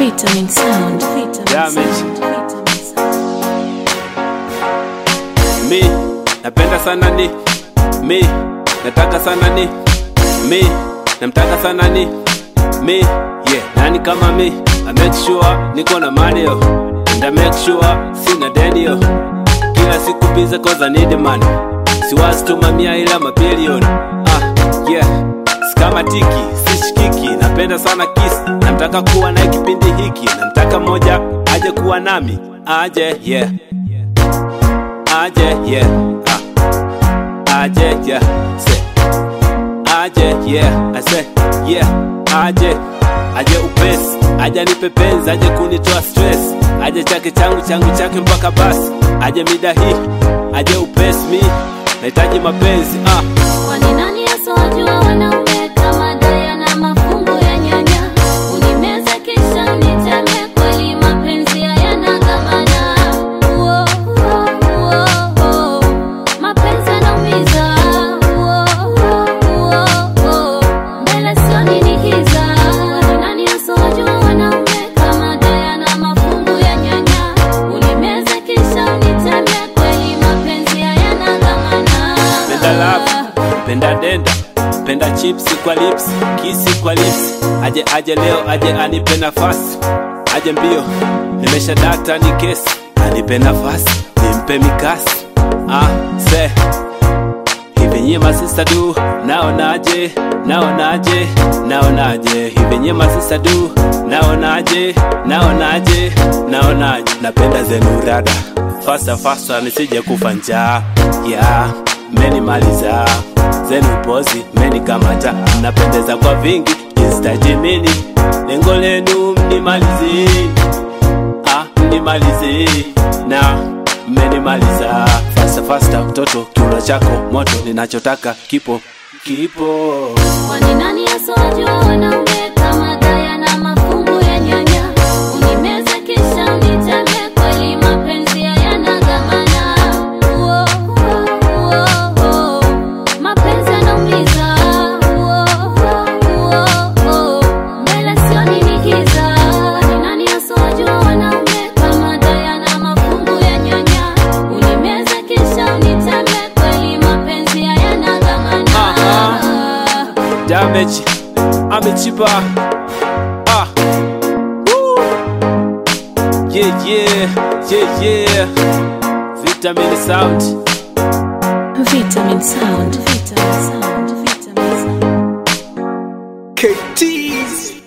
Vitamin Sound. Vitamin Damage. Sound. Vitamin Sound. mi napenda sana ni mi nataka sana ni mi namtaka sana ni mi yeah nani kama mi I make sure niko na money yo and I make sure sina deni yo kila siku bize cause I need money siwazi tu mamia ila mabilioni ah yeah sikama tiki sishikiki napenda sana kisi namtaka kuwa naye kipindi hiki namtaka moja aje kuwa nami aje yeah aje yeah ah. aje yeah say aje yeah I say yeah aje aje upesi aje nipe penzi aje kunitoa stress aje chake changu changu chake mpaka basi aje mida hii aje upesi mi nahitaji mapenzi ah. Kwani nani asowajua wanaume kama Diana mafungu ya nyanya? Unimeze kisha uniteme, kweli mapenzi hayana dhamana. Uo, uo, uo, uo. Mapenzi yanaumiza. Uo, uo, uo, uo. Mbele sioni ni giza. Kwani nani asowajua wanaume kama Diana mafungu ya nyanya? Unimeze kisha uniteme, kweli mapenzi hayana dhamana. penda love penda denda penda chips kwa lips kisi kwa lips aje aje leo aje anipe nafasi aje mbio nimesha data ni kesi anipe nafasi nimpe mikasi ah se hivi nyie masista du naonaje naonaje naonaje hivi nyie masista du naonaje naonaje naonaje napenda zenu rada fasta fasta nisije kufa njaa yeah menimaliza zenu pozi menikamata mnapendeza kwa vingi instajimini lengo lenu mnimalizi ah, mnimalizi na mmenimaliza fasta fasta mtoto kiuno chako moto ninachotaka kipo kipo Kwani nani asowajua wanaume kama Diana mafungu ya nyanya? Unimeze kisha uniteme, kweli mapenzi hayana dhamana. Uo, uo, uo, uo. Mapenzi yanaumiza. Uo, uo, uo, uo. Mbele sioni ni giza. Kwani nani asowajua wanaume kama Diana mafungu ya nyanya? Unimeze kisha uniteme, kweli mapenzi hayana dhamana. damage amechipa ah. Woo. yeah yeah yeah yeah vitamin sound Vitamin Sound. Vitamin Sound. Vitamin Sound. KTs.